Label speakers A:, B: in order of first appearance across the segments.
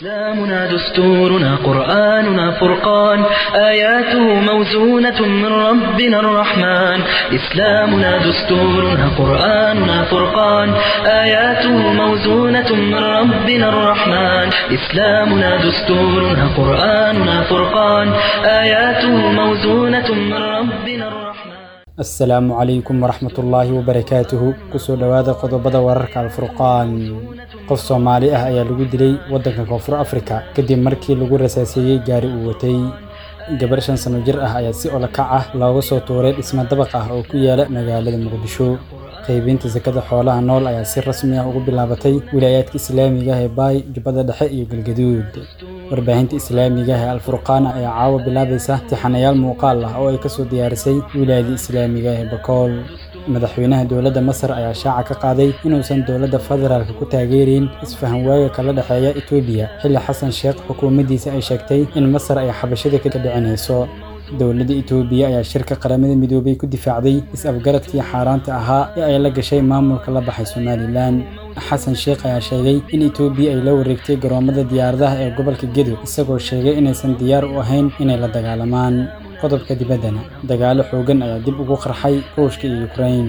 A: إسلامنا دستورنا قرآننا فرقان آياته موزونة من ربنا الرحمن إسلامنا دستورنا قرآننا فرقان آياته موزونة من ربنا الرحمن إسلامنا دستورنا قرآننا فرقان آياته موزونة من ربنا الرحمن
B: asalaamu calaykum waraxmatullaahi wabarakaatuhu kusoo dhowaada qodobada wararka alfurqaan qof soomaali ah ayaa lagu dilay waddanka koonfur afrika kadib markii lagu rasaaseeyey gaari uu watay gabar shan sano jir ah ayaa si olakac ah looga soo tuuray dhismo dabaq ah oo ku yaala magaalada muqdisho qaybinta sakada xoolaha nool ayaa si rasmi ah ugu bilaabatay wilaayaadka islaamiga ah ee baay jubbada dhexe iyo galgaduud warbaahinta islaamiga ah ee alfurqaan ayaa caawa bilaabaysa tixanayaal muuqaal ah oo ay kasoo diyaarisay wilaayada islaamiga ah ee bakool madaxweynaha dowladda masar ayaa shaaca ka qaaday inuusan dowladda federaalka ku taageereyn isfahan waaga kala dhexeeya etoobiya xilli xasan sheekh xukuumaddiisa ay sheegtay in masar ay xabashada ka dhicinayso dowladda etoobiya ayaa shirka qaramada midoobay ku difaacday is-afgaradkii xaaraanta ahaa ee ay la gashay maamulka la baxay somalilan xasan sheekh ayaa sheegay in etoobiya ay la wareegtay garoomada diyaaradaha ee gobolka gedo isagoo sheegay inaysan diyaar u ahayn inay la dagaalamaan qodobka dibaddana dagaalo xoogan ayaa dib ugu qarxay ruushka iyo ukrain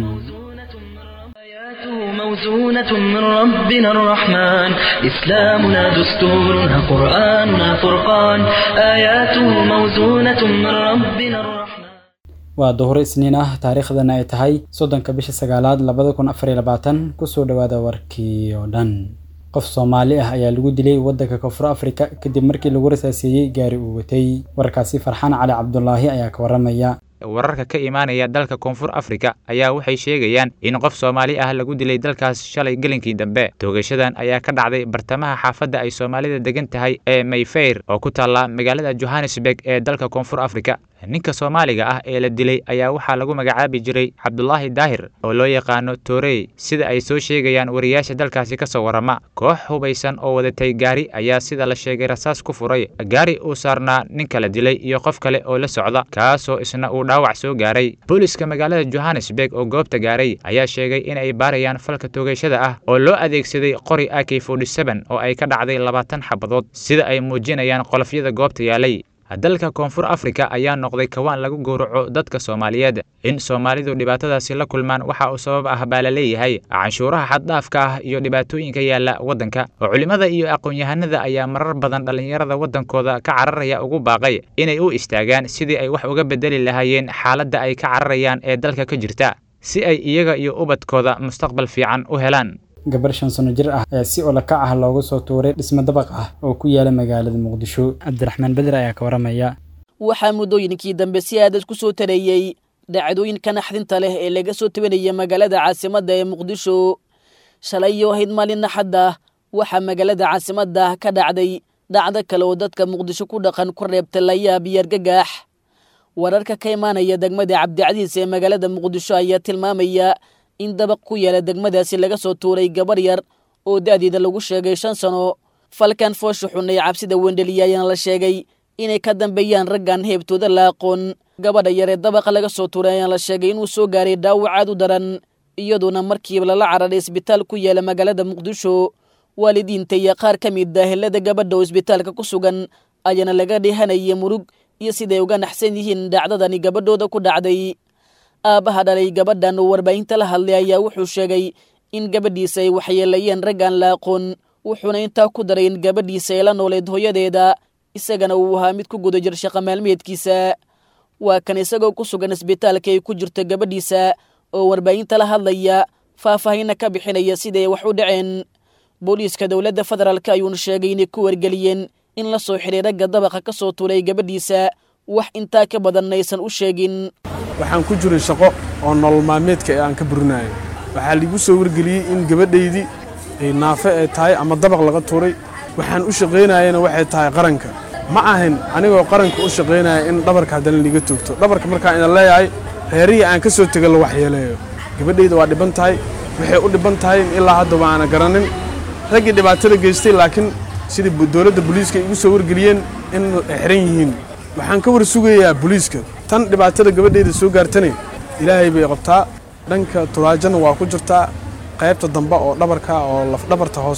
A: آياته موزونة من ربنا الرحمن إسلامنا دستورنا قرآننا فرقان آياته موزونة من ربنا الرحمن
B: waa duhur isniin ah taariikhdana ay tahay soddonka bisha sagaalaad labada kun afar iyo labaatan kusoo dhowaada warkii oo dhan qof soomaali ah ayaa lagu dilay waddanka koonfur afrika kadib markii lagu rasaaseeyey gaari uu watay warkaasi farxaan cali cabdulaahi ayaa ka waramaya
C: wararka ka imaanaya dalka koonfur afrika ayaa waxay sheegayaan in qof soomaali ah lagu dilay dalkaas shalay gelinkii dambe toogashadan ayaa ka dhacday bartamaha xaafadda ay soomaalida degan tahay ee mayfeyr oo ku taalla magaalada johannesburg ee dalka koonfur afrika ninka soomaaliga ah ee la dilay ayaa waxaa lagu magacaabi jiray cabdulaahi daahir oo loo yaqaano toorey sida ay soo sheegayaan wariyaasha dalkaasi ka soo warrama koox hubaysan oo wadatay gaari ayaa sida la sheegay rasaas ku furay gaari uu saarnaa ninka la dilay iyo qof kale oo la socda kaasoo isna uu dhaawac soo gaaray booliska magaalada johannesburg oo goobta gaaray ayaa sheegay in ay baarayaan falka toogashada ah oo loo adeegsaday qori ak oo ay ka dhacday labaatan xabadood sida ay muujinayaan qolofyada goobta yaalay dalka koonfur afrika ayaa noqday kawaan lagu gowraco dadka soomaaliyeed in soomaalidu dhibaatadaasi la kulmaan waxa uu sabab ah baa la leeyahay canshuuraha xaddhaafka ah iyo dhibaatooyinka yaalla waddanka oo culimmada iyo aqoon-yahanada ayaa marar badan dhallinyarada waddankooda ka cararaya ugu baaqay inay u istaagaan sidii ay wax uga bedeli lahaayeen xaaladda ay ka cararayaan ee dalka ka jirta si ay iyaga iyo ubadkooda mustaqbal fiican u helaan
B: gabar shan sano jir ah ayaa si olakac ah looga soo tuuray dhismo dabaq ah oo ku yaala magaalada muqdisho cabdiraxmaan beder ayaa ka waramaya
D: waxaa muddooyinkii dambe si aadad ku soo tareeyey dhacdooyinka naxdinta leh ee laga soo tabanaya magaalada caasimadda ee muqdisho shalay iyo ahayd maalin naxadda waxaa magaalada caasimadda ka dhacday dhacdo kale oo dadka muqdisho ku dhaqan ku reebta layaab iyo argagax wararka ka imaanaya degmada cabdicasiis ee magaalada muqdisho ayaa tilmaamaya in dabaq ku yaala degmadaasi laga soo tuuray gabar yar oo da'deeda lagu sheegay shan sano falkan foosha xun ee cabsida wendheliya ayaana la sheegay inay ka dambeeyaan raggan heebtooda la aqoon gabadha yar ee dabaqa laga soo tuuray ayaana la sheegay inuu soo gaaray dhaawac aad u daran iyadoona markiiba lala cararay isbitaal ku yaala magaalada muqdisho waalidiinta iyo qaar ka mid ah helada gabadha oo isbitaalka ku sugan ayaana laga dheehanaya murug iyo siday uga naxsan yihiin dhacdadani gabadhooda ku dhacday aabbaha dhalay gabadhan oo warbaahinta la hadlay ayaa wuxuu sheegay in gabadhiisa ay waxyeelayeen raggaan la aqoon wuxuuna intaa ku daray in gabadhiisa ay la nooleed hooyadeeda isagana uu ahaa mid ku guda jir shaqa maalmeedkiisa waa kan isagoo ku sugan isbitaalka ay ku jirto gabadhiisa oo warbaahinta la hadlaya faahfaahinna ka bixinaya siday wax u dhaceen booliiska dowladda federaalk ayuuna sheegay inay ku wargeliyeen in la soo xiray ragga dabaqa ka soo tuuray gabadhiisa wax intaa ka badanna aysan u sheegin
E: waxaan ku jiray shaqo oo nolol maalmeedka ee aan ka burinayo waxaa liigu soo wargeliyey in gabadhaydii ay naafe ay tahay ama dabaq laga tuuray waxaan u shaqaynayana waxay tahay qaranka ma ahayn anigoo qaranka u shaqaynaya in dhabarka haddana liiga toogto dhabarka markaan ina leeyahay reerihii aan ka soo tega la waxyeeleeyo gabadhayda waa dhiban tahay waxay u dhiban tahay in ilaa hadda waana garanin raggii dhibaatada geystay laakiin sidii dowladda booliiska igu soo wargeliyeen in ay xiran yihiin waxaan ka war sugayaa booliiska tan dhibaatada gabadhayda soo gaartane ilaahay bay qabtaa dhanka turaajana waa ku jirtaa qaybta dambe oo dhabarka oo lafdhabarta hoose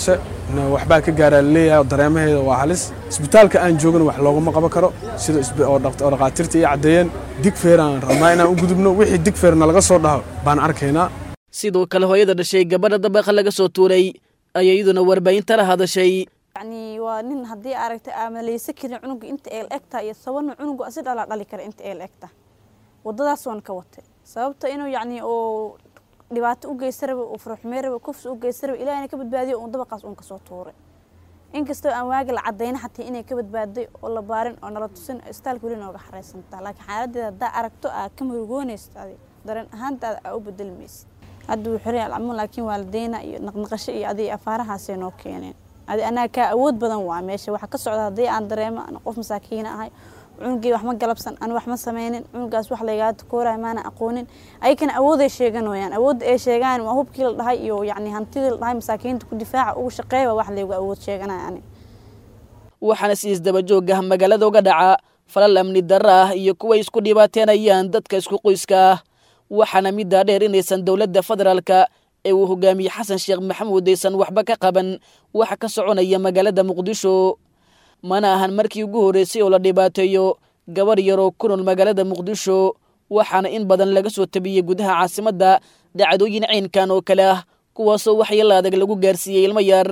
E: waxbaa ka gaaraa laleeyahay oo dareemaheeda waa halis isbitaalka aan joogana wax loogama qaban karo sida oo dhakhaatiirta iyo caddeeyeen digfeer aan rabnaa inaan u gudubno wixii digfeerna laga soo dhaho baan arkaynaa
D: sidoo kale hooyada dhashay gabadha dabaqa laga soo tuuray ayaa iyaduna warbaahinta la hadashay
F: yacni waa nin haddii aragtay aamaleysa karin cunuga inta eel egta iyo sababna cunugu asi dhalaa dhali kara inta eel egta wadadaas waan ka watay sababta inuu yacni oo dhibaato u geysta raba uu faraxumey raba kufsi u geysta raba ilahina ka badbaadiyo uun dabaqaas uun kasoo tuuray inkastoo aan waagi la cadayna xataa inay ka badbaaday oo la baarin oo nala tusin istaalka weli nooga xareysantaa laakiin xaaladeeda haddaa aragto aa ka murugoonaysa adi dareen ahaantaada aa u bedelmaysid hadda wuu xiray alcamuun laakiin waalideyna iyo naqnaqasho iyo adiga afaarahaasay noo keeneen adi anaa kaa awood badan waa meesha waxa ka socda haddii aan dareemo aan qof masaakiina ahay cunugii wax ma galabsan aan wax ma sameynin cunugaas wax laygaa takoorayo maana aqoonin ayakana awooday sheeganayaan awoodda ay sheegaan waa hubkii la dhahay iyo yacni hantidii la dhahay masaakiinta ku difaaca ugu shaqeeyba wax laygu awood sheeganaya ani
D: waxaana si isdaba joog ah magaalada uga dhaca falal amni darro ah iyo kuway isku dhibaateenayaan dadka isku qoyska ah waxaana middaa dheer inaysan dowladda federaalka ee uu hogaamiyey xasan sheekh maxamuud aysan waxba ka qaban waxa ka soconaya magaalada muqdisho mana ahan markii ugu horreysay oo la dhibaateeyo gabar yaroo ku nool magaalada muqdisho waxaana in badan laga soo tabiyey gudaha caasimadda dhacdooyin ciinkan oo kale ah kuwaasoo waxyeella adag lagu gaarsiiyey ilmo yar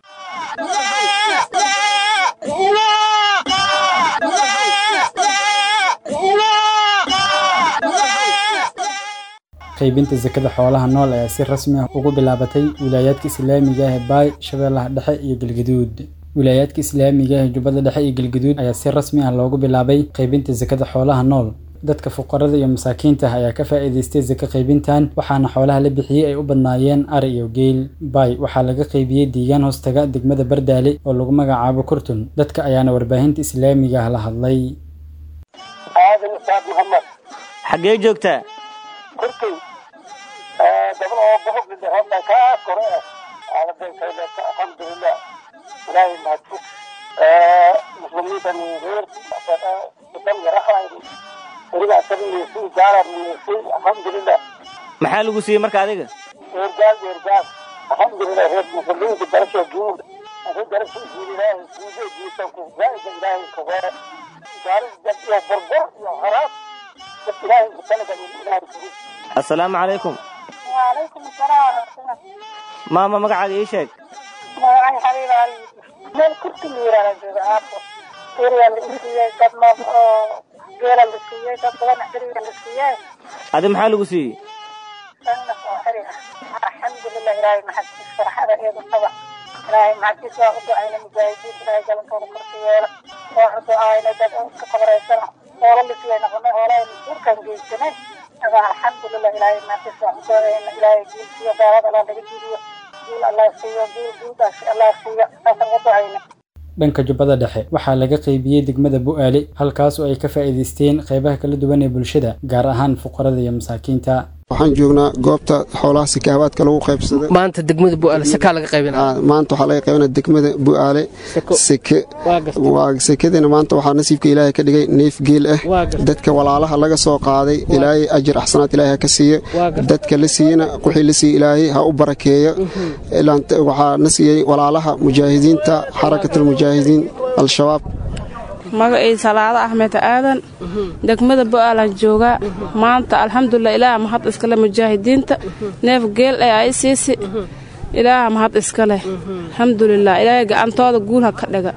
B: qaybinta sakada xoolaha nool ayaa si rasmi ah ugu bilaabatay wilaayaadka islaamiga ah ee baay shabeellaha dhexe iyo galgaduud wilaayaadka islaamiga ah ee jubbada dhexe iyo galgaduud ayaa si rasmi ah loogu bilaabay qaybinta sakada xoolaha nool dadka fuqarada iyo masaakiinta ah ayaa ka faa'iidaystay saka qaybintan waxaana xoolaha la bixiyey ay u badnaayeen ari iyo geel baay waxaa laga qaybiyey deegaan hoostaga degmada bardaale oo lagu magacaabo kurtun dadka ayaana warbaahinta islaamiga ah la hadlay
G: aadan isaaq maxamed
H: xaggee joogtaa
G: kurtun gabal oo bohog hadda kaa kore ah aadabenkayleeta alxamdulilah ilaahay mahadfug muslimiintan reer idan yarahayn aniga sabnisi gaalanisi alxamdulilah
H: maxaa lagu siiyey marka adiga
G: eergaal eergaal alxamdulilah reer muslimiinta darasha guud adi darasha guud ilaahay guude guusanku zaaida ilaahay kagore gaaris dad iyo burbur iyo haraas dad ilaahay kutalaga ilaahay kugu
H: assalaamu calaykum
I: وعليكم السلام ورحمة الله
H: maama magacaaga ii sheeg
I: magacay xabiib ali meel kurti la yiraahdo jooga aafo eriya la isiiyey dad noob oo geela la siiyey dad badan xiriga la siiyey
H: adi maxaa lagu siiyey
I: sanna oo xiri ah alxamdulilah ilaahay maxadkiis farxada eedu qaba ilaahay maxadkiis waa u ducayna mujaahidiinta ilaahay galankooda korka yeela waa u ducaayna dad iska qabraysana hoola la siiyey noqonay hoolahay masuurkan geysanay aga alxamdulilah ilaahay maxadkiis waa u ducayna ilaahay guulsiyo gaalada alla laga jidiyo guul allah siiyo guul guuldaas allah siiyo saasaan u ducayna
B: dhanka jubbada dhexe waxaa laga qaybiyey degmada bu'aale halkaas oo ay ka faa'iidaysteen qaybaha kala duwan ee bulshada gaar ahaan fuqarada iyo masaakiinta
J: waxaan joognaa goobta xoolaha sikaabaadka lagu qaybsaday
K: maanta degmada bu'aale sakaa laga qaybinaa
J: Aa, maanta waxaa laga qaybinaa degmada bu'aale seke
K: waa gartay
J: waa sekadina maanta waxaa nasiibka ilaahay ka dhigay neef geel ah
K: waa gartay
J: dadka walaalaha laga soo qaaday ilaahay ajir axsanaad ilaahay ha ka siiyo
K: waa gartay
J: dadka la siiyena wixii la siiyey ilaahay ha u barakeeyo ilaan waxaa na siiyey walaalaha mujaahidiinta xarakatulmujaahidiin al-shabaab
L: magacii salaado axmed aadan degmada bo'aalan joogaa maanta alxamdulilah ilaaha mahad iskale mujaahidiinta neef geel ee ay siisi ilaaha mahad iska leh alxamdulilah ilaahay gacantooda guul ha ka dhiga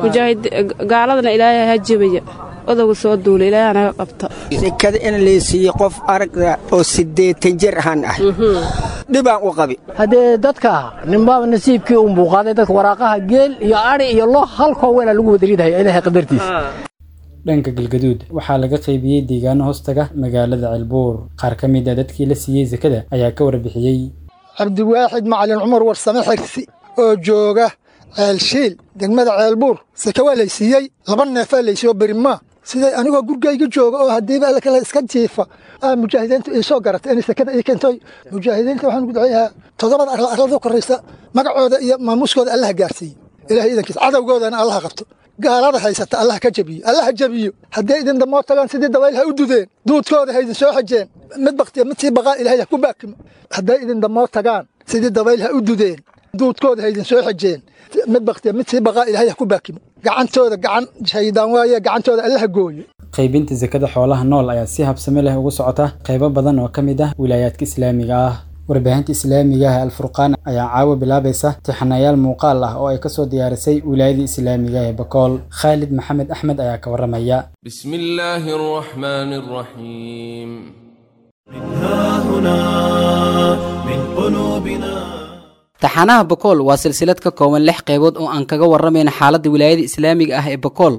L: gaaladana ilaahay ha jebaya odowga soo duula ilaahay naga qabta
M: sekada in laysiiyo qof aragga oo siddeetan jir ahaan ah dhibaan u qabi
K: haddee dadka ninbaaba nasiibkii unbuu qaaday dadka waraaqaha geel iyo ari iyo lo halkoo weela lagu wadariidaya ilaahay qadartiisa
B: dhanka galgaduud waxaa laga qaybiyey deegaano hoostaga magaalada ceelbuur qaar ka mid a dadkii la siiyey sakada ayaa ka warbixiyey
N: cabdiwaaxid macalin cumar warsame xirsi oo jooga ceelshiil degmada ceelbuur seke waa laysiiyey laba neefaa laysiiyo berimaa siday anigoo gurigayga jooga oo haddiiba alla kale iska jiifa aa mujaahidiintu ii soo garatay inay sekada ii keentay mujaahidiinta waxaan ugu duceeyahaa toddobada arla arlada koraysa magacooda iyo maamuuskooda allaha gaarsiiye ilahay idankiisa cadowgoodana allaha qabto gaalada haysata allaha ka jabiyo allaha jabiyo hadday idin damoo tagaan sidii dabayl ha u dudeen duudkooda ha idin soo xajeen mid baktiya mid sii baqaa ilahay ha ku baakimo hadday idin damoo tagaan sidii dabayl ha u dudeen duudkooda haydin soo xejeen mid baktiya mid sii baqaa ilaahay ha ku baakimo gacantooda gacan shaydaan waaye gacantooda allaha gooyo
B: qaybinta sakada xoolaha nool ayaa si habsami leh ugu socota qaybo badan oo ka mid ah wilaayaadka islaamiga ah warbaahinta islaamiga ah alfurqaan ayaa caawa bilaabaysa tixanayaal muuqaal ah oo ay kasoo diyaarisay wilaayada islaamiga ee bakool khaalid maxamed axmed ayaa ka waramaya
O: بسم الله الرحمن الرحيم
P: taxanaha bakool waa silsilad ka kooban lix qaybood oo aan kaga warramayna xaaladda wilaayada islaamiga ah ee bakool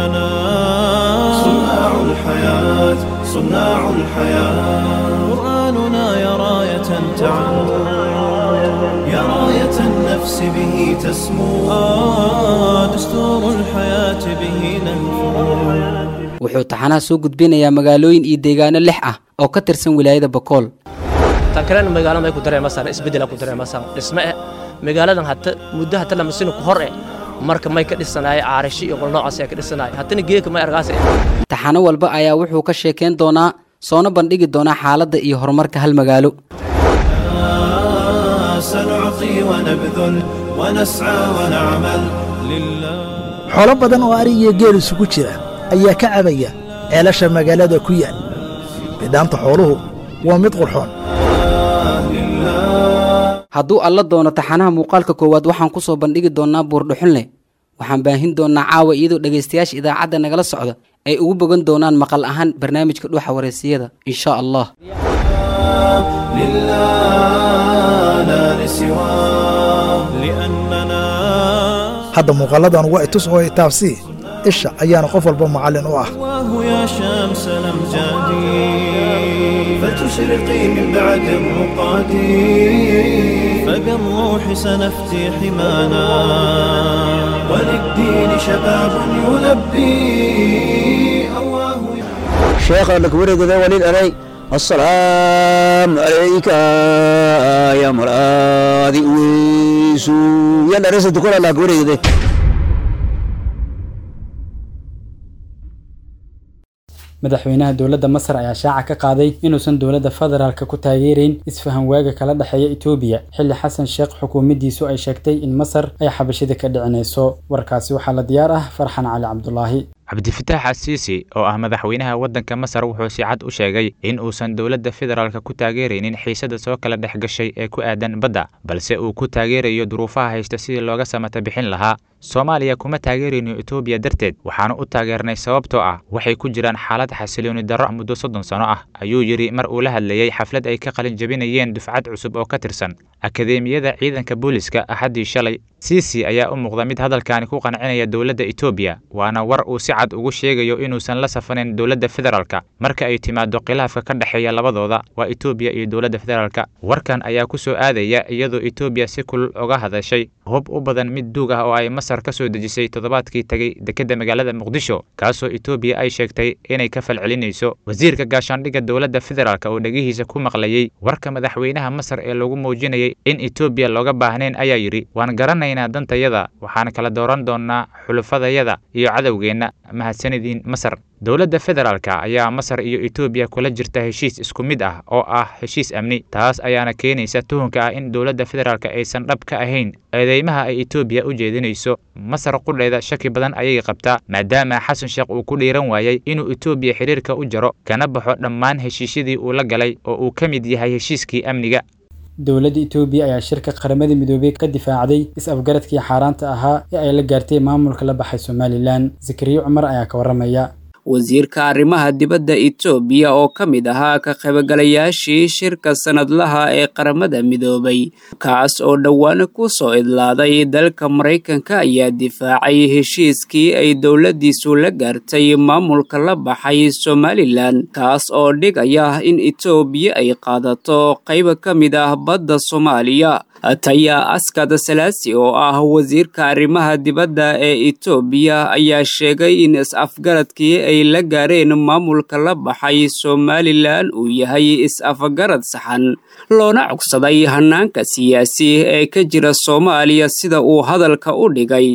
Q: صناع الحياة صناع الحياة قرآننا يا راية تعم يا راية النفس به تسمو آه دستور الحياة به ننفو
P: wuxuu taxanaha soo gudbinayaa magaalooyin iyo deegaano lix ah oo ka tirsan wilaayada bakool
R: tan kalena magaalada may ku dareemasaan isbeddela ku dareemasaan dhisme eh magaaladan hata muddo hata lamasina ku hor eh marka may ka dhisanaaya caarashi iyo qol noocaas ayaa ka dhisanaaya hatana geeka may argaasa
P: taxano walba ayaa wuxuu ka sheekayn doonaa soona bandhigi doonaa xaaladda iyo horumarka hal magaalo
Q: آه سنعطي ونبذل ونسعى ونعمل لله
S: xoolo badan oo ari iyo geel isugu jira ayaa ka cabaya ceelasha magaalada ku yaal bidhaanta xooluhu waa mid qurxoon
P: hadduu alla doono taxanaha muuqaalka koowaad waxaan ku soo bandhigi doonnaa buurdhuxunleh waxaan baahin doonnaa caawa iyadoo dhegaystayaasha idaacadda nagala socda ay ugu bogan doonaan maqal ahaan barnaamijka dhuuxa wareysiyada insha allah
Q: لله لا لسواه لأننا
S: hadda muuqalladan waa itus oo itaabsii isha ayaana qof walba macallin u ah
Q: واه يا شمس الأمجاد فتشرقي من بعد الرقاد فبالروح سنفتي حمانا وللدين شباب يلبي أواه
T: شيخ لك ورد ذا ولي الأري السلام عليك يا مرادي ويسو يلا رسل تقول لك ورد ذا
B: madaxweynaha dowladda masar ayaa shaaca ka qaaday inuusan dowladda federaalka ku taageerayn isfahan waaga kala dhexeeya etoobiya xilli xasan sheekh xukuumaddiisu ay sheegtay in masar ay xabashida ka dhicinayso warkaasi waxaa la diyaar ah farxan cali cabdulaahi
C: cabdifitaax asiisi oo ah madaxweynaha waddanka masar wuxuu si cad u sheegay in uusan dowladda federaalka ku taageeraynin xiisada soo kala dhex gashay ee ku aadan badda balse uu ku taageerayo duruufaha haysta sidii looga samata bixin lahaa soomaaliya kuma taageerayno etoobiya darteed waxaanu u taageernay sababtoo ah waxay ku jiraan xaalad xasilooni darro muddo soddon sano ah ayuu yidhi mar uu la hadlayey xaflad ay ka qalin jabinayeen dufcad cusub oo ka tirsan akadeemiyada ciidanka booliska axaddii shalay siisi ayaa u muuqda mid hadalkaani ku qancinaya dowladda etoobiya waana war uu si cad ugu sheegayo inuusan la safanayn dowladda federaalka marka ay timaado khilaafka ka dhexeeya labadooda waa etoobiya iyo dowladda federaalka warkan ayaa ku soo aadaya iyadoo etoobiya si kulul uga hadashay hub u badan mid duug ah oo ay masar ka soo dejisay toddobaadkii tegey dekedda magaalada muqdisho kaasoo etoobiya ay sheegtay inay ka falcelinayso wasiirka gaashaandhigga dowladda federaalk oo dhegihiisa ku maqlayey warka madaxweynaha masar ee lagu muujinayay in etoobiya looga baahnayn ayaa yidhi waan garanaynaa dantayada waxaan kala dooran doonnaa xulufadayada iyo cadowgeenna mahadsanidin masar dowladda federaalka ayaa masar iyo etoobiya kula jirta heshiis isku mid ah oo ah heshiis amni taas ayaana keenaysa tuhunka ah in dowladda federaalka aysan dhab ka ahayn eedeymaha ay etoobiya u jeedinayso masar qudheeda shaki badan ayay qabtaa maadaama xasan sheekh uu ku dhiiran waayey inuu etoobiya xidhiirka u jaro kana baxo dhammaan heshiisyadii uu la galay oo uu ka mid yahay heshiiskii amniga
B: dowladda etoobiya ayaa shirka qaramada midoobey ka difaacday is-afgaradkii xaaraanta ahaa ee ay la gaartay maamulka la baxay somalilan zakariya cumar ayaa ka warramaya
U: wasiirka arrimaha dibadda etoobiya oo ka mid ahaa ka qaybgalayaashii shirka sanadlaha ee qaramada midoobay kaas oo dhowaan ku soo idlaaday dalka maraykanka ayaa difaacay heshiiskii ay dowladdiisu la gaartay maamulka la baxay somalilan kaas oo dhigaya in etoobiya ay qaadato qayb ka mid ah badda soomaaliya taya askad salaasi oo ah wasiirka arrimaha dibadda ee etoobiya ayaa sheegay in is-afgaradkii ay la gaareen maamulka la baxay somalilan uu yahay is-afgarad saxan loona cogsaday hanaanka siyaasi ee ka jira soomaaliya sida uu hadalka u dhigay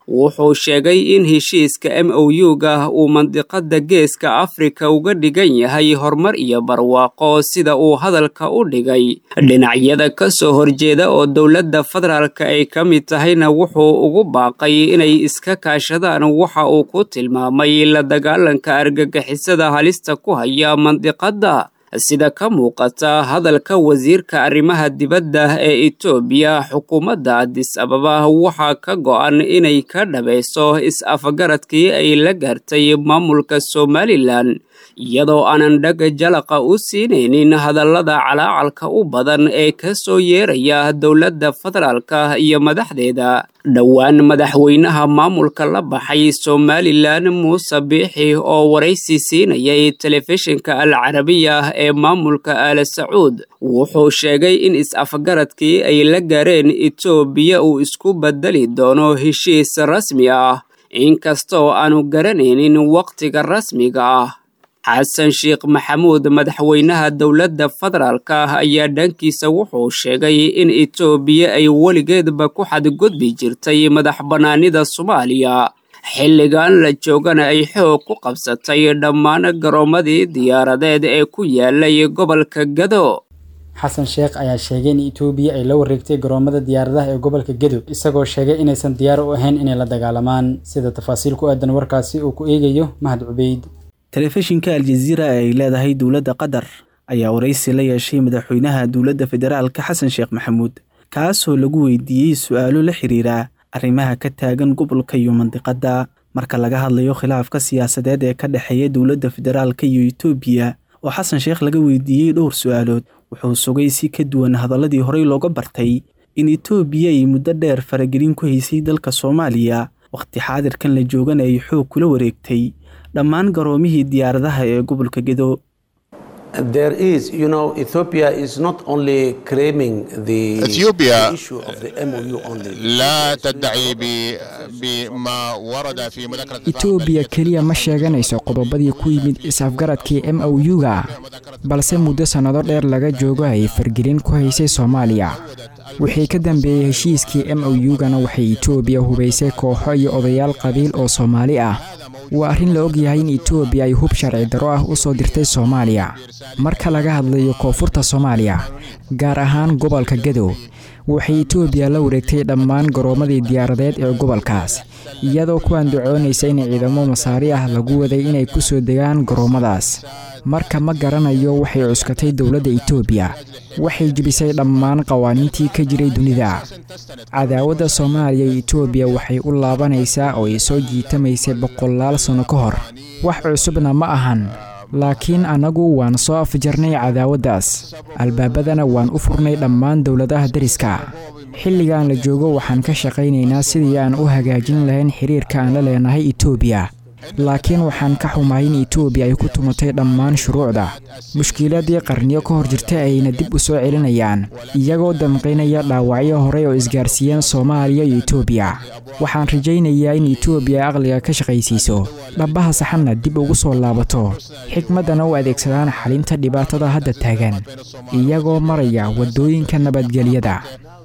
U: wuxuu sheegay in heshiiska m o u-ga uu mandiqada geeska afrika uga dhigan yahay horumar iyo barwaaqo sida uu hadalka u dhigay dhinacyada ka soo horjeeda oo dowladda federaalka ay ka mid tahayna wuxuu ugu baaqay inay iska kaashadaan waxa uu ku tilmaamay la dagaalanka argagixisada halista ku haya mandiqadda sida ka muuqata hadalka wasiirka arrimaha dibadda ee etoobiya xukuumadda adis ababa waxaa ka go'an inay ka dhabayso is-afgaradkii ay la gaartay maamulka somalilan iyadoo aanan dhaga jalaqa u siinaynin hadallada calaacalka u badan ee ka soo yeeraya dowladda federaalka iyo madaxdeeda dhowaan madaxweynaha maamulka la baxay somalilan muuse biixi oo waraysi siinayay telefishinka al carabiya ee maamulka aala sacuud wuxuu sheegay in is-afgaradkii ay la gaareen etoobiya uu isku bedeli doono heshiis rasmi ah inkastoo aanu garanaynin wakhtiga rasmiga ah xasan sheekh maxamuud madaxweynaha dowladda federaalka ayaa dhankiisa wuxuu sheegay in etoobiya ay weligeedba ku xadgudbi jirtay madax bannaanida soomaaliya xilligan la joogana ay xoog ku qabsatay dhammaan garoomadii diyaaradeed ee ku yaalay gobolka gado
B: xasan sheekh ayaa sheegay in etoobiya ay la wareegtay garoomada diyaaradaha ee gobolka gedo isagoo sheegay inaysan diyaar u ahayn inay la dagaalamaan sida tafaasiil ku aadan warkaasi uu ku eegayo mahad cubeyd
A: telefishinka aljaziira ee ay leedahay dowladda qatar ayaa waraysi la yeeshay madaxweynaha dowladda federaalka xasan sheekh maxamuud kaasoo lagu weydiiyey su-aalo la xiriira arrimaha ka taagan gobolka iyo mandiqadda marka laga hadlayo khilaafka siyaasadeed ee ka dhexeeya dowladda federaalka iyo etoobiya oo xasan sheekh laga weydiiyey dhowr su-aalood wuxuu sugay si ka duwan hadaladii horey looga bartay in etoobiya ay muddo dheer faragelin ku haysay dalka soomaaliya wakhti xaadirkan la joogana ay xoog kula wareegtay dhammaan garoomihii diyaaradaha ee gobolka gedo
V: There is, you know, Ethiopia is not only claiming the,
W: إثيوبيا
V: the issue of the MOU only.
W: لا تدعي ب- بما ورد في مذكرة
X: etoobiya keliya ma sheeganayso qodobadii ku yimid is-afgaradkii m o u-ga balse muddo sannado dheer laga joogo ay fargelin ku haysay soomaaliya wixii ka dambeeyey heshiiskii m o u-gana waxay etoobiya hubaysay kooxo iyo odayaal qabiil oo soomaali ah waa arrin la og yahay in etoobiya ay hub sharci darro ah u soo dirtay soomaaliya marka laga hadlayo koonfurta soomaaliya gaar ahaan gobolka gadow waxay etoobiya la wareegtay dhammaan garoomadii diyaaradeed ee gobolkaas iyadoo ku andacoonaysa in ciidamo masaari ah lagu waday inay ku soo degaan garoomadaas marka ma garanayo waxay cuskatay dowladda etoobiya waxay jebisay dhammaan qawaaniintii ka jiray dunida cadaawadda soomaaliya iyo etoobiya waxay u laabanaysaa oo ay soo jiitamaysay boqolaal sanno ka hor wax cusubna ma ahan laakiin annagu waan soo afjarnay cadaawaddaas albaabadana waan u furnay dhammaan dowladaha deriska xilligan la joogo waxaan ka shaqaynaynaa sidii aan u hagaajin lahayn xiriirka aan la leenahay etoobiya laakiin waxaan ka xumahay in etoobiya ay ku tumatay dhammaan shuruucda mushkiladii qarniyo ka hor jirta ayna dib u soo celinayaan iyagoo damqaynaya dhaawacyo horey oo isgaarsiiyeen soomaaliya iyo etoobiya waxaan rajaynayaa in etoobiya aqliga ka shaqaysiiso dhabbaha saxanna dib ugu soo laabato xikmaddana u adeegsadaan xalinta dhibaatada hadda taagan iyagoo maraya waddooyinka nabadgelyada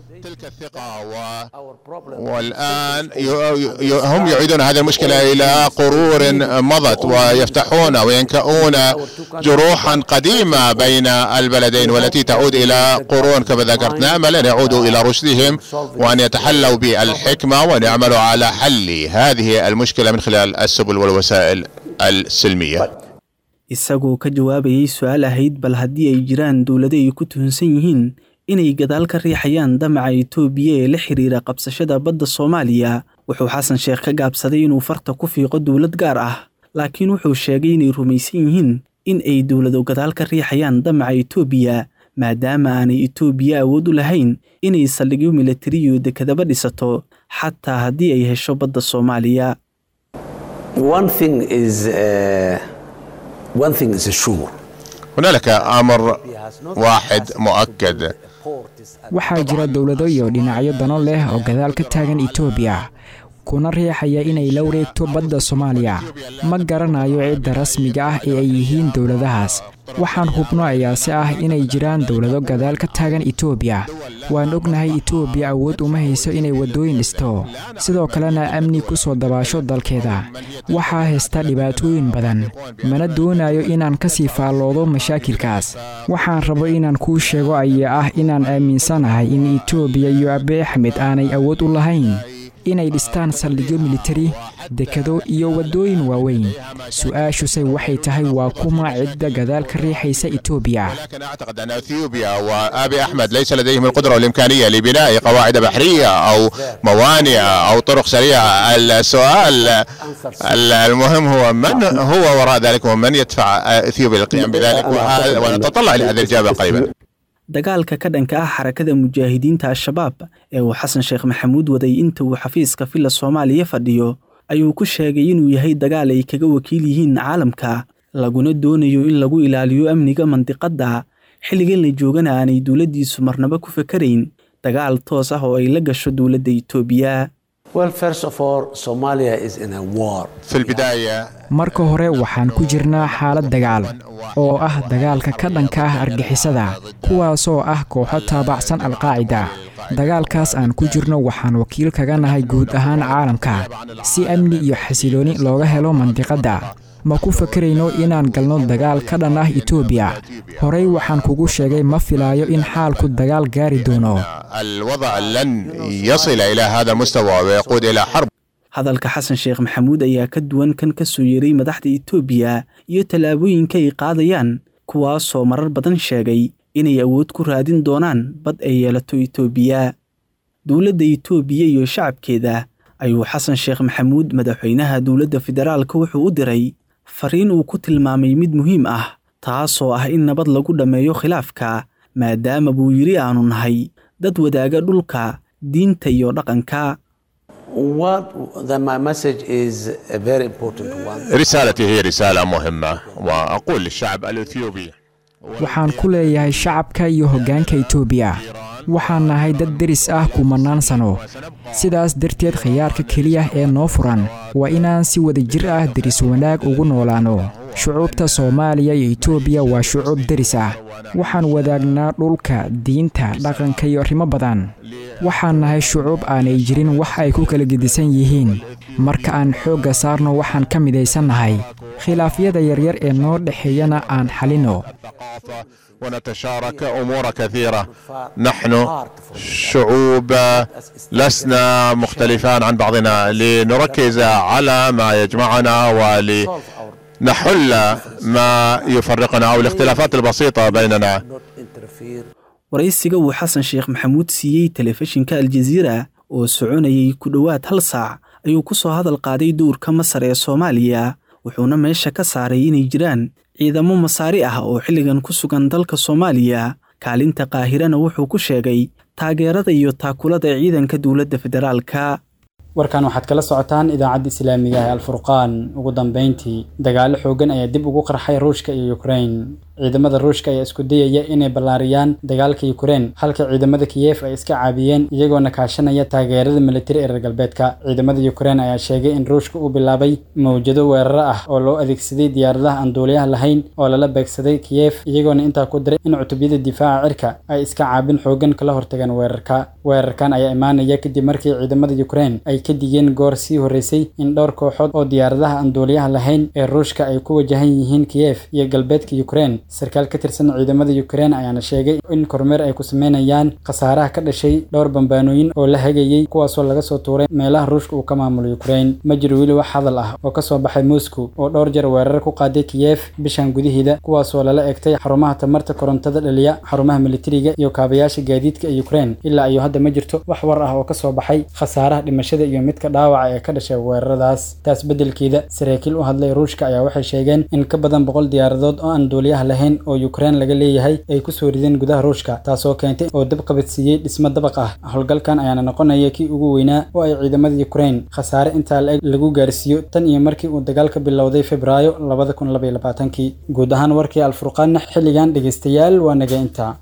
W: والآن ي- ي- هم يعيدون هذه المشكلة إلى قرور مضت ويفتحون وينكؤون جروحا قديمة بين البلدين والتي تعود إلى قرون كما ذكرت نأمل أن يعودوا إلى رشدهم وأن يتحلوا بالحكمة وأن يعملوا على حل هذه المشكلة من خلال السبل والوسائل السلمية
A: isagoo ka jawaabayay su-aal ahayd bal haddii ay jiraan dowlado ay ku tuhunsan yihiin inay gadaal ka riixayaan damaca etoobiya ee la xiriira qabsashada badda soomaaliya wuxuu xasan sheekh ka gaabsaday inuu farta ku fiiqo dowlad gaar ah laakiin wuxuu sheegay inay rumaysan yihiin in ay dowlado gadaal ka riixayaan damaca etoobiya maadaama aanay etoobiya awood u lahayn inay saldhigyo milatariyo dekedaba dhisato xataa haddii ay hesho badda soomaaliya
V: One thing is, uh, one thing is sure.
W: هنالك أمر واحد مؤكد
X: waxaa jira dowlado iyo dhinacyo dano leh oo gadaal ka taagan etoobiya kuna riixaya inay la wareegto badda soomaaliya ma garanayo cidda rasmiga ah ee ay yihiin dowladahaas waxaan hubno ayaase ah inay jiraan dowlado gadaal ka taagan etoobiya waan ognahay etoobiya awood uma hayso inay waddooyin dhisto sidoo kalena amni ku soo dabaasho dalkeeda waxaa haysta dhibaatooyin badan mana doonayo inaan ka sii faalloodo mashaakilkaas waxaan rabo inaan kuu sheego ayaa ah inaan aaminsanahay in etoobiya iyo abe axmed aanay awood u lahayn inay dhistaan saldhigyo militari dekado iyo waddooyin waaweyn su-aashuse waxay tahay waa kuma cidda gadaal ka riixaysa etoobiya
W: لكن اعتقد ان اثيوبيا وابي احمد ليس لديهم القدره والامكانيه لبناء قواعد بحريه او موانئ او طرق سريعه السؤال ال- المهم هو من هو وراء ذلك ومن يدفع اثيوبيا للقيام بذلك وهذا- ونتطلع لهذه الاجابه قريبا
A: dagaalka ka dhanka ah xarakada mujaahidiinta al-shabaab ee uu xasan sheekh maxamuud waday inta uu xafiiska villa soomaaliya fadhiyo ayuu ku sheegay inuu yahay dagaal ay kaga wakiil yihiin caalamka laguna doonayo in lagu ilaaliyo amniga mandiqadda xilligan la joogana aanay dowladdiisu marnaba ku fakarayn dagaal toos ah oo ay la gasho dowladda itoobiya
V: Well, first of all, Somalia is in a war.
W: في البدايه
X: marka hore waxaan ku jirnaa xaalad dagaal oo ah dagaalka ka dhanka ah argixisada kuwaasoo ah kooxo taabacsan alqaacida dagaalkaas aan ku jirno waxaan wakiil kaga nahay guud ahaan caalamka si amni iyo xasilooni looga helo mandiqadda ma ku fakarayno inaan galno dagaal ka dhan ah etoobiya horey waxaan kugu sheegay ma filaayo in xaalku dagaal gaari doono
W: الوضع لن يصل الى هذا المستوى ويقود الى حرب
A: hadalka xasan sheekh maxamuud ayaa ka duwan kan ka soo yeeray madaxda itoobiya iyo tallaabooyinka ay qaadayaan kuwaasoo marar badan sheegay inay awood ku raadin doonaan bad ay yeelato itoobiya dowladda itoobiya iyo shacabkeeda ayuu xasan sheekh maxamuud madaxweynaha dowladda federaalka wuxuu u diray fariin uu ku tilmaamay mid muhiim ah taasoo ah in nabad lagu dhammeeyo khilaafka maadaama buu yidhi aanu nahay dad wadaaga dhulka diinta iyo dhaqanka
V: What the, my message is a very important one.
W: رسالتي هي رساله مهمه واقول للشعب الاثيوبي
X: waxaan ku leeyahay shacabka iyo hoggaanka etoobiya waxaan nahay dad deris ah kumannaan sano sidaas darteed khiyaarka keliya ee noo furan waa inaan si wadajir ah deris wanaag ugu noolaanno shucuubta soomaaliya iyo etoobiya waa shucuub deris ah waxaan wadaagnaa dhulka diinta dhaqanka iyo arrimo badan waxaan nahay shucuub aanay jirin wax ay ku kala gedisan yihiin marka aan xoogga saarno waxaan ka midaysannahay khilaafyada yaryar ee noo dhexeeyana aan xalinno
W: ونتشارك امور كثيره نحن شعوب لسنا مختلفان عن بعضنا لنركز على ما يجمعنا ولنحل ما يفرقنا او الاختلافات البسيطه بيننا
A: waraysiga uu xasan sheekh maxamuud siiyey telefishinka aljaziira oo soconayay ku dhowaad hal saac ayuu ku soo hadal qaaday dowrka masar ee soomaaliya wuxuuna meesha ka saaray inay jiraan ciidamo masaari ah oo xilligan ku sugan dalka soomaaliya kaalinta qaahirana wuxuu ku sheegay taageerada iyo taakulada ciidanka dowladda federaalka
B: warkan waxaad kala socotaan idaacadda islaamiga ee alfurqaan ugu dambeyntii dagaalo xoogan ayaa dib ugu qarxay ruushka iyo ukrain ciidamada ruushka ayaa isku dayaya inay ballaariyaan dagaalka ukrain halka ciidamada kiyef ay iska caabiyeen iyagoona kaashanaya taageerada militari ee reer galbeedka ciidamada ukrain ayaa sheegay in ruushka uu bilaabay mawjado weeraro ah oo loo adeegsaday diyaaradaha aan duuliyaha lahayn oo lala beegsaday kiyef iyagoona intaa ku diray in cutubyada difaaca cirka ay iska caabin xoogan kala hortageen weerarka weerarkan ayaa imaanaya kadib markii ciidamada ukrain ay ka digeen goor sii horreysay in dhowr kooxood oo diyaaradaha aan duuliyaha lahayn ee ruushka ay ku wajahan yihiin kiyef iyo galbeedka ukrain sarkaal ka tirsan ciidamada ukrain ayaana sheegay in kormeer ay ku sameynayaan khasaaraha ka dhashay dhowr bambaanooyin oo la hagayey kuwaasoo laga soo tuuray meelaha ruushka uu ka maamulo ukrain ma jiro weli wax hadal ah oo kasoo baxay moscow oo dhowr jeer weerar ku qaaday kiyef bishan gudaheeda kuwaasoo lala egtay xarumaha tamarta korontada dhaliya xarumaha militariga iyo kaabayaasha gaadiidka ee ukrain ilaa iyo hadda ma jirto wax war ah oo kasoo baxay khasaaraha dhimashada iyo midka dhaawaca ee ka dhashay weeraradaas taas beddelkeeda saraakiil u hadlay ruushka ayaa waxay sheegeen in ka badan boqol diyaaradood oo aan duuliyaha lahayn oo ukrain laga leeyahay ay ku soo rideen gudaha ruushka taasoo keentay oo dab qabadsiiyey dhismo dabaq ah howlgalkan ayaana noqonaya kii ugu weynaa oo ay ciidamada ukrain khasaare intaa la-eg lagu gaarsiiyo tan iyo markii uu dagaalka bilowday febraayo labada kun labaiyo labaatankii guud ahaan warkii alfurqaanna xilligan dhegeystayaal waa naga intaa